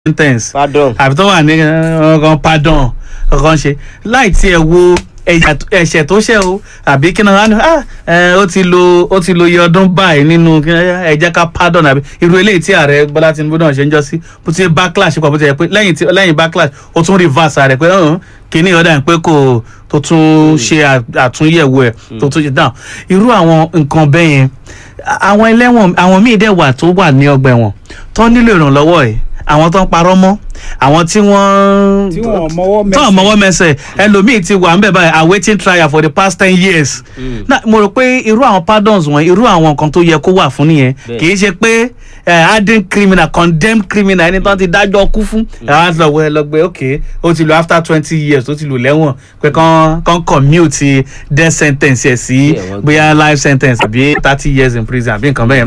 sentence pardon àbí tó wà ní ọkàn pardon ọkàn ṣe láì tiẹ̀ wo ẹ̀yà tó- ẹ̀ṣẹ̀ tó ṣẹ̀ o àbí kí náà ah ẹ, ó ti lo ó ti lo iye ọdún báyìí nínú kí náà, ẹ jẹ́ ká pardon àbí irú eléyìí tí ààrẹ Bọ́lá Tinubu náà ṣe ń jọ sí bó ti backlash pọ̀ bó ti yẹ pé lẹ́yìn tí lẹ́yìn backlash ó tún reverse rẹ̀ pé ọ̀hún kìíní ọ̀dà pé kò tó tún ṣe à- àtúnyẹ̀wò ẹ̀ tó tún ṣe down irú àwọn nǹkan bẹ́ẹ̀ yẹn àwọn ẹlẹ́wọ̀n àwọn míì dẹ̀ wà tó wà ní ọgbà ẹ̀wọ̀n tó nílò ìrànlọ́wọ́ ẹ̀ àwọn tó ń parọ́ mọ́ àwọn tí wọ́n tí wọn mọwọ́ tó ń mọwọ́ mẹsẹ̀ ẹlòmíì ti wà ń bẹ̀ báyìí awaiting trial for the past ten years náà mo rò pé irú àwọn pardons wọn irú àwọn nǹkan tó yẹ kó wà fún nìyẹn Bẹ́ẹ̀. kì í ṣe pé eh, hardened criminal condemned criminal ẹni tó ti dájọ́ kú fún àwọn àti lọ́wọ́ ẹ lọ gbé ok ó ti lò after twenty years ó ti lò lẹ́wọ̀n pé kán kán commute death sentence ẹ̀ sí Yeah, wọ́n bóyá life sentence àbí thirty years in prison àbí nǹkan bẹ́ẹ̀